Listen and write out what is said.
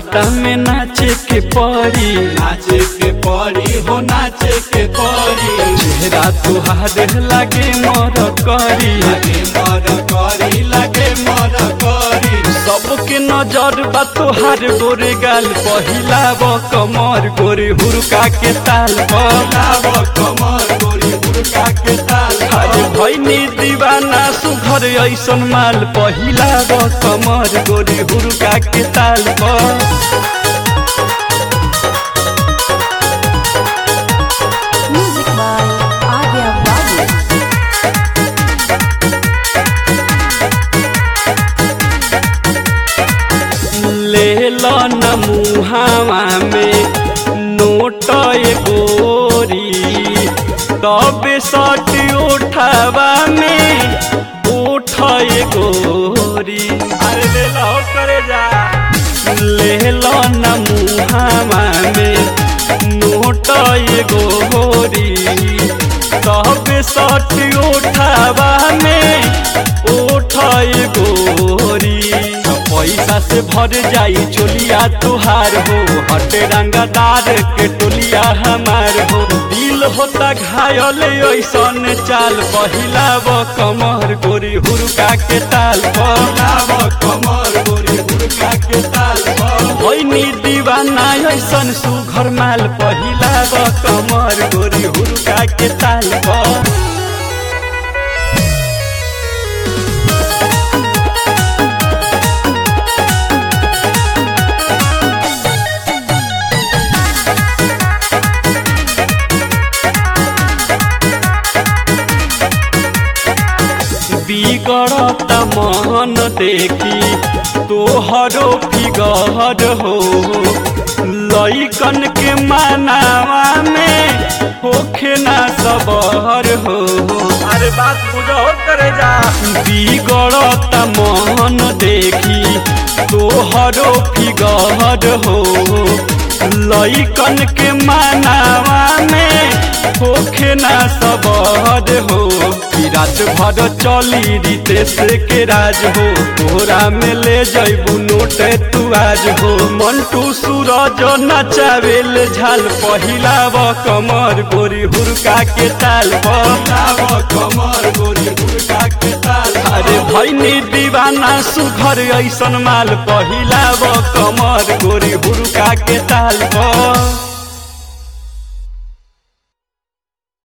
सन्नाटा में नाचे के पड़ी नाचे के पड़ी हो नाचे के पड़ी चेहरा तुहार लागे मर करी लगे मर करी लगे मर करी सबके नजर बा तोहार गोरे गाल पहिला ब कमर गोरे हुरका के ताल पर लाव कमर गोरी हुरका के ताल अरे भैनी दीवाना सुघर ऐसन माल पहिला ब कमर गोरे हुरका के ताल पर Music by Arya Babu. ले लो न मुहावा में नोट ए गोरी तबे सट उठावा में उठ ए गोरी अरे ले लो करे जा ले लो न मुहावा में नोट ए गोरी तबे सट उठावा में उठ ए गोरी पैसा से भर जाई चोलिया तुहार हो हटे रंगदार के टोलिया हमार हो दिल होता घायल ऐसन चाल पहिला ब कमर गोरी हुरका के ताल पर लाव कमर गोरी हुरका के ताल भैनी दीवाना ऐसन सुघर माल पहिला ब कमर गोरी हुरका के ताल पर बिगड़त मन देखी तोहरो फिगर हो लइकन के मानावा में होखे ना सबर हो अरे बात बुझो करे जा बिगड़त मन देखी तोहरो फिगर हो लइकन के मानावा में होखे ना सबद हो कि रात भर चली रितेश के राज हो तोरा में ले जैबू नोट तू आज हो मंटू सूरज नचावेल झाल पहिला ब कमर गोरी हुरका के ताल पर लाव कमर गोरी हुरका के ताल अरे भैनी दीवाना सुघर ऐसन माल पहिला ब कमर गोरी हुरका के ताल पर